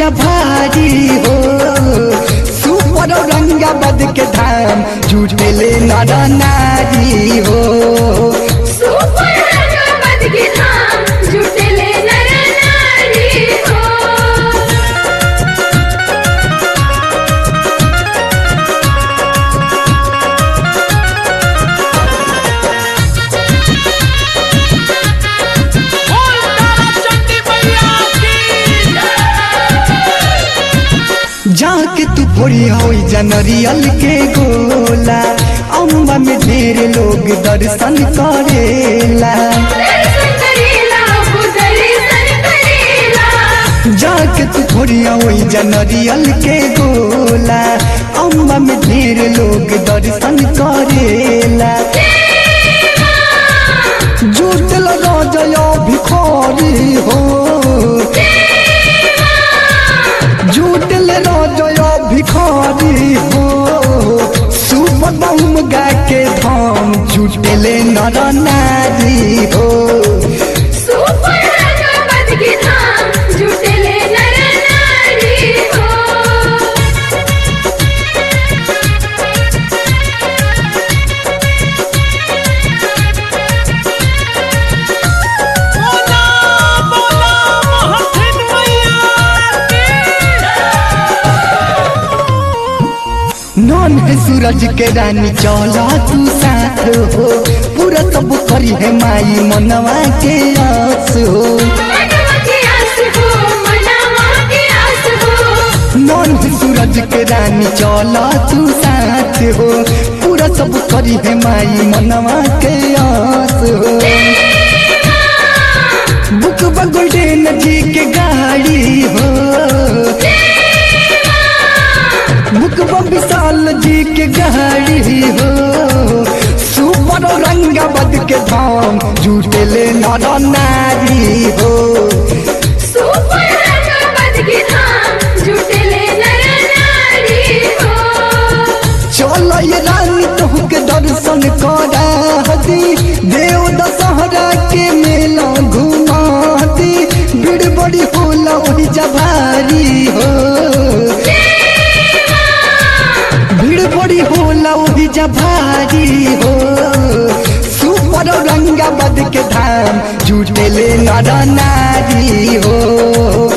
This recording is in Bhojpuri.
भारी हो सुपर औरंगाबाद के धाम जुटेले नर नारी हो सुपर रंगमत के धाम जुटले नर नारी हो बोल तारा चंडी मैया की जाके तू फोड़ी होई जनरियल के गोला अम्बा में ढेर लोग दर्शन करेला दर्शन करेला हो दर्शन करेला जाके तू फोड़ी होई जनरियल के गोला अम्बा में ढेर लोग दर्शन करेला जुटल राजया भिखारी हो जुटल राजया भिखारी हो सुपर बहुम गा के धाम जुटले नर नारी हो सुपर रंगमत के धाम जुटले नर नारी हो बोला बोला महथिन मैया की नॉन है सूरज के रानी चौला तू साथ हो पूरा सब करी है माई मनवा के आस हो मनवा के आस हो मनवा के आस हो नॉन है सूरज के रानी चौला तू साथ हो पूरा सब करी है माई मनवा के आस हो बुक गोल्डन जी के गाड़ी हो बुक विशाल जी के गाड़ी हो सुपर रंगावत के धाम जुटेले नर नारी हो सुपर रंगमत के धाम जुटले नर नारी हो चल ये रानी तोह के दर्शन करा दी देव दशहरा के मेला घुमा दी भीड़ बड़ी होला वही जभारी हो भीड़ बड़ी होला वही जभारी हो सुपर रंगाबाद के धाम जुटेले नर नारी हो